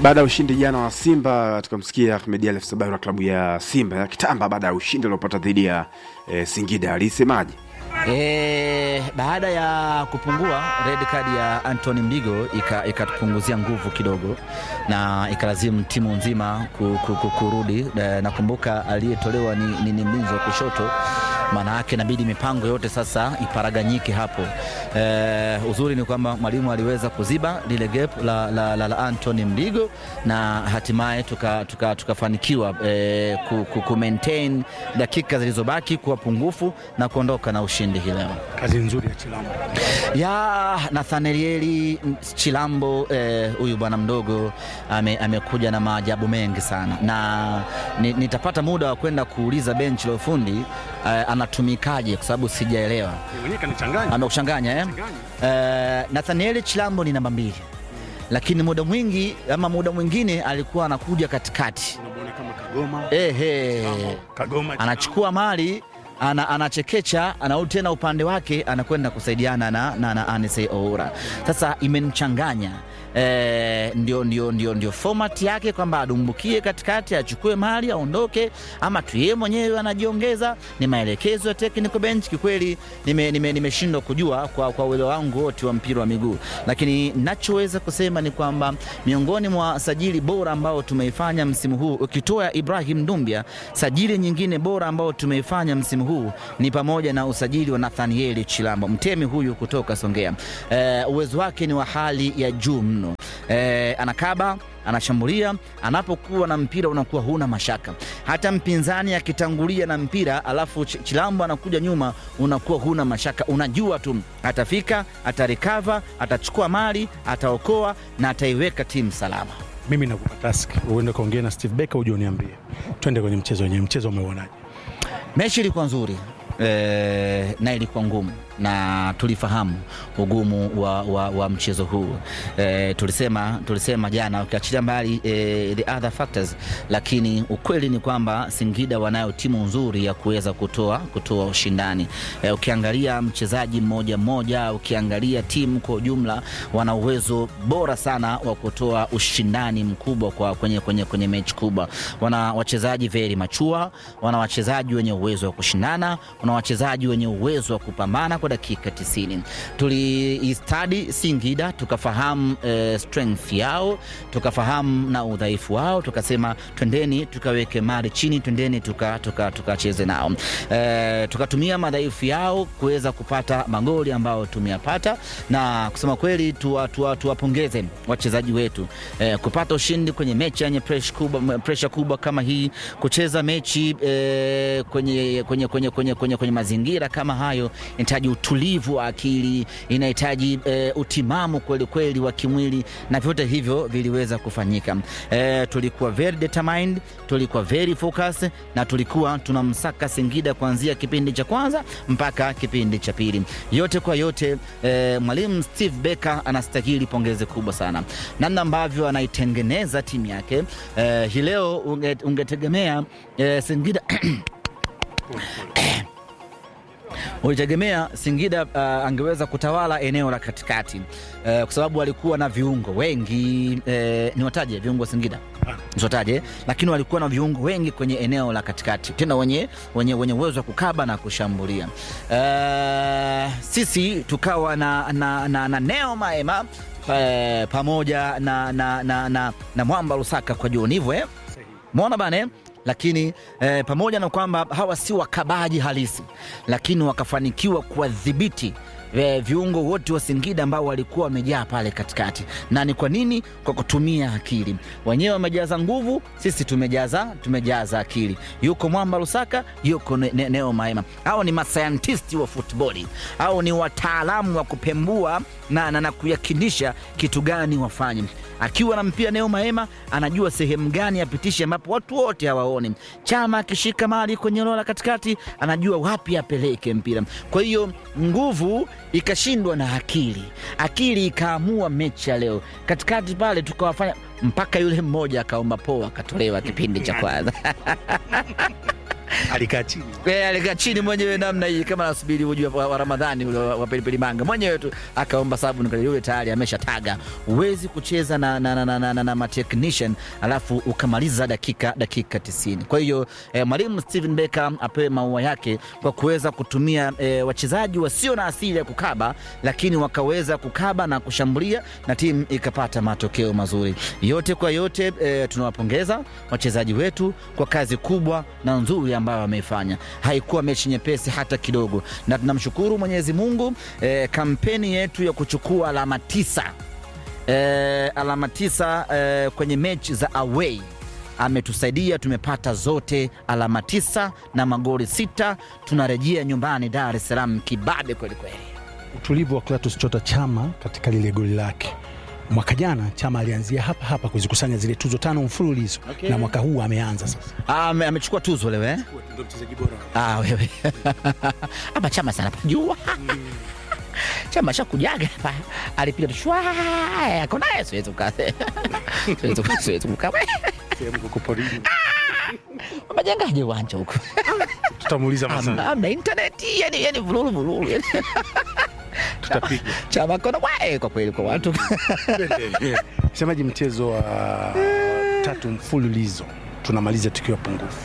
baada ya ushindi jana wa Simba tukamsikia Ahmed Ally Sabari wa klabu ya Simba kitamba baada ya ushindi uliopata dhidi ya e, Singida alisemaje? E, baada ya kupungua red card ya Anthony Mdigo ikatupunguzia ika nguvu kidogo na ikalazimu timu nzima ku, ku, ku, kurudi. E, nakumbuka aliyetolewa ni, ni, ni mlinzi wa kushoto maana yake inabidi mipango yote sasa iparaganyike hapo. E, uzuri ni kwamba mwalimu aliweza kuziba lile gap la, la, la, la Anthony Mdigo na hatimaye tukafanikiwa tuka, tuka e, ku, ku, ku maintain dakika zilizobaki kuwa pungufu na kuondoka na ushindi hii leo. Kazi nzuri ya Chilambo ya Nathanieli Chilambo huyu eh, bwana mdogo ame, amekuja na maajabu mengi sana na nitapata muda wa kwenda kuuliza benchi la ufundi eh, anatumikaje kwa sababu sijaelewa. Amekuchanganya eh? Eh, Nathanieli Chilambo ni namba mbili lakini muda mwingi ama muda mwingine alikuwa anakuja katikati eh, eh, Kagoma, anachukua mali ana, anachekecha anarudi tena upande wake anakwenda kusaidiana na, na, na Anise Oura. Sasa imenichanganya e, ndio, ndio, ndio, ndio format yake kwamba adumbukie katikati achukue mali aondoke, ama tu yeye mwenyewe anajiongeza. Ni maelekezo ya technical bench. Kikweli nimeshindwa nime, nime kujua kwa, kwa uelewa wangu wote wa mpira wa miguu, lakini nachoweza kusema ni kwamba miongoni mwa sajili bora ambao tumeifanya msimu huu ukitoa Ibrahim Dumbia, sajili nyingine bora ambao tumeifanya msimu huu ni pamoja na usajili wa Nathanieli Chilambo mtemi huyu kutoka Songea. E, uwezo wake ni wa hali ya juu mno. E, anakaba anashambulia, anapokuwa na mpira unakuwa huna mashaka. Hata mpinzani akitangulia na mpira alafu Chilambo anakuja nyuma, unakuwa huna mashaka, unajua tu atafika, atarekava, atachukua mali, ataokoa na ataiweka timu salama. Mimi nakupa task uende kaongea na Steve Becker uje uniambie, twende kwenye mchezo wenyewe. Mchezo umeuonaje? Mechi ilikuwa nzuri e, na ilikuwa ngumu na tulifahamu ugumu wa, wa, wa mchezo huu e, tulisema, tulisema jana ukiachilia mbali e, the other factors, lakini ukweli ni kwamba Singida wanayo timu nzuri ya kuweza kutoa, kutoa ushindani e, ukiangalia mchezaji mmoja mmoja, ukiangalia timu kwa ujumla wana uwezo bora sana wa kutoa ushindani mkubwa kwa kwenye, kwenye, kwenye mechi kubwa. Wana wachezaji very machua, wana wachezaji wenye uwezo wa kushindana, wana wachezaji wenye uwezo wa kupambana kwa dakika 90. Tuliistadi Singida tukafahamu eh, strength yao tukafahamu na udhaifu wao, tukasema twendeni tukaweke mali chini, twendeni tukacheze tuka, tuka nao eh, tukatumia madhaifu yao kuweza kupata magoli ambayo tumeyapata, na kusema kweli tuwapongeze tuwa, tuwa wachezaji wetu eh, kupata ushindi kwenye mechi yenye pressure kubwa, pressure kubwa kama hii, kucheza mechi eh, kwenye, kwenye, kwenye, kwenye, kwenye, kwenye mazingira kama hayo inahitaji utulivu wa akili, inahitaji e, utimamu kweli kweli wa kimwili, na vyote hivyo viliweza kufanyika. E, tulikuwa very determined, tulikuwa very focused na tulikuwa tunamsaka Singida kuanzia kipindi cha kwanza mpaka kipindi cha pili. Yote kwa yote, e, mwalimu Steve Becker anastahili pongezi kubwa sana, namna ambavyo anaitengeneza timu yake. E, hii leo unge, ungetegemea e, Singida ulitegemea Singida uh, angeweza kutawala eneo la katikati uh, kwa sababu walikuwa na viungo wengi uh, niwataje viungo wa Singida niwataje, lakini walikuwa na viungo wengi kwenye eneo la katikati, tena wenye wenye wenye uwezo wa kukaba na kushambulia. Uh, sisi tukawa na, na, na, na Neo Maema uh, pamoja na, na, na, na, na Mwamba Lusaka kwa juu hivyo eh? Mwona bane lakini eh, pamoja na kwamba hawa si wakabaji halisi, lakini wakafanikiwa kuwadhibiti viungo wote wa Singida ambao walikuwa wamejaa pale katikati. Na ni kwa nini? Kwa kutumia akili. Wenyewe wamejaza nguvu, sisi tumejaza tumejaza akili. Yuko Mwamba Lusaka, yuko ne, ne, Neo Maema. Hao ni masayantisti wa futboli, au ni wataalamu wa kupembua na, na, na kuyakinisha kitu gani wafanye. Akiwa na mpira Neo Maema anajua sehemu gani apitishe ambapo watu wote hawaoni. Chama akishika mali kwenye eneo la katikati anajua wapi apeleke mpira. Kwa hiyo nguvu ikashindwa na akili, akili ikaamua mechi ya leo. Katikati pale tukawafanya mpaka yule mmoja akaomba poa akatolewa kipindi cha kwanza alikaa chini Eh, alikaa chini mwenyewe namna hii kama nasubiri uji wa, wa Ramadhani ule wa wa pilipili manga mwenyewe tu akaomba sabuni kwa yule tayari ameshataga. Huwezi kucheza na, na, na, na, na, na, na ma technician alafu ukamaliza dakika dakika 90. Kwa hiyo eh, mwalimu Steven Becker apewe maua yake kwa kuweza kutumia eh, wachezaji wasio na asili ya kukaba, lakini wakaweza kukaba na kushambulia na timu ikapata matokeo mazuri. Yote kwa yote eh, tunawapongeza wachezaji wetu kwa kazi kubwa na nzuri ambayo wameifanya. Haikuwa mechi nyepesi hata kidogo, na tunamshukuru Mwenyezi Mungu eh, kampeni yetu ya kuchukua alama tisa eh, alama tisa eh, kwenye mechi za away ametusaidia tumepata zote alama tisa na magoli sita. Tunarejea nyumbani Dar es Salaam kibabe kwelikweli. utulivu wa Clatous Chota Chama katika lile goli lake. Mwaka jana Chama alianzia hapa hapa kuzikusanya zile tuzo tano mfululizo Okay. na mwaka huu ameanza sasa. Ah, ame- amechukua tuzo leo eh? Ndio mchezaji bora. Ah, wewe ama Chama sana pajua Chama shakujaga hapa alipiga tu shwa ako naye siwezi kukaa siwezi kukaa siwezi kukaa Sehemu kuko porini. majengaje uwanja huko Tutamuuliza Amna- masana. amna intaneti yani yani vululu vululu yani. Tutapiga. Chama kona wae kwa kweli kwa watu Semaji mchezo wa tatu mfululizo tunamaliza tukiwa pungufu.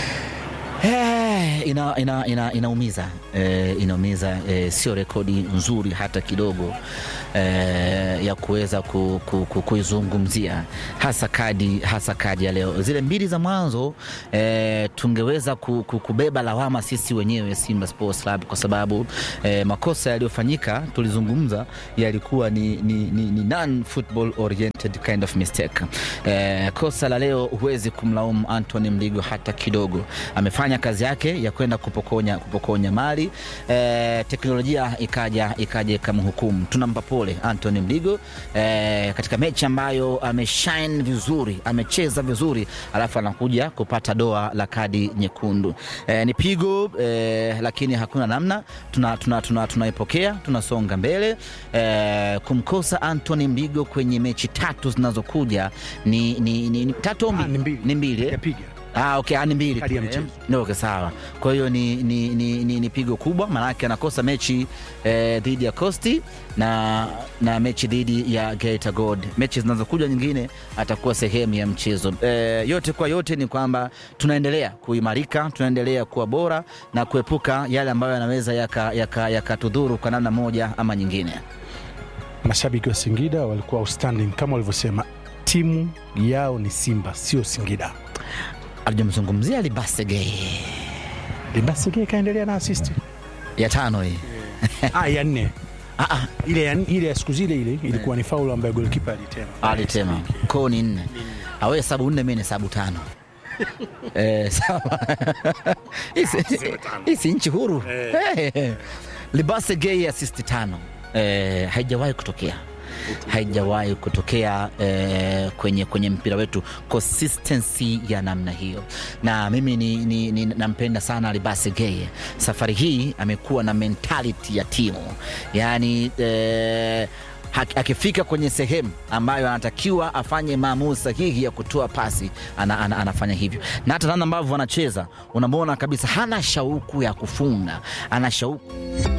Eh, ina, ina, ina, inaumiza eh, inaumiza eh, sio rekodi nzuri hata kidogo eh, ya kuweza ku, ku, ku, kuizungumzia hasa kadi hasa kadi ya leo. Zile mbili za mwanzo eh, tungeweza ku, ku, kubeba lawama sisi wenyewe Simba Sports Club kwa sababu eh, makosa yaliyofanyika tulizungumza yalikuwa ni, ni, ni, ni non football oriented kind of mistake. Eh, kosa la leo huwezi kumlaumu Anthony Mligo hata kidogo, amefanya kazi yake ya kwenda kupokonya, kupokonya mali eh, teknolojia ikaja ikaja ikamhukumu. Tunampa pole Anthony Mligo eh, katika mechi ambayo ameshine vizuri, amecheza vizuri, alafu anakuja kupata doa la kadi nyekundu. Eh, ni pigo eh, lakini hakuna namna, tunaipokea tuna, tuna, tunaipokea, tunasonga mbele eh, kumkosa Anthony Mligo kwenye mechi tatu zinazokuja ni, ni, ni, ni tatu au Ah, ni mbili. ni mbili eh? Yapiga. Ah, okay, ah, ni mbili Kadi ya tu, eh. mchezo. No, okay, sawa. Kwa hiyo ni, ni, ni, ni, ni pigo kubwa, maanake anakosa mechi eh, dhidi ya Costi na, na mechi dhidi ya Geita Gold. Mechi zinazokuja nyingine atakuwa sehemu ya mchezo. Eh, yote kwa yote ni kwamba tunaendelea kuimarika, tunaendelea kuwa bora na kuepuka yale ambayo yanaweza yakatudhuru yaka, yaka kwa namna moja ama nyingine. Mashabiki wa Singida walikuwa outstanding kama walivyosema, timu yao ni Simba sio Singida. Alijamzungumzia Libasege Libasige kaendelea na assist ya tano hii ah, ya nne ah, ah, ile ya, ile ya siku zile ile ilikuwa ni faulu ambayo goalkeeper alitema. alitema koo ni nne awe hesabu nne mi ni hesabu tano Eh, sawa Hii si- hii si nchi huru Eh. libase gei assist tano Eh, haijawahi kutokea haijawahi kutokea eh, kwenye, kwenye mpira wetu consistency ya namna hiyo, na mimi ni, ni, ni, nampenda sana Libase Geye. Safari hii amekuwa na mentality ya timu, yaani eh, hak- akifika kwenye sehemu ambayo anatakiwa afanye maamuzi sahihi ya kutoa pasi ana, ana, anafanya hivyo, na hata namna ambavyo anacheza unamwona kabisa hana shauku ya kufunga, ana shauku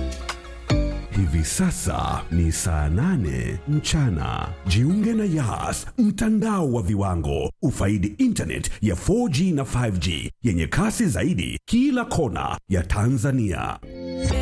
Hivi sasa ni saa nane mchana. Jiunge na Yas, mtandao wa viwango. Ufaidi internet ya 4G na 5G yenye kasi zaidi kila kona ya Tanzania.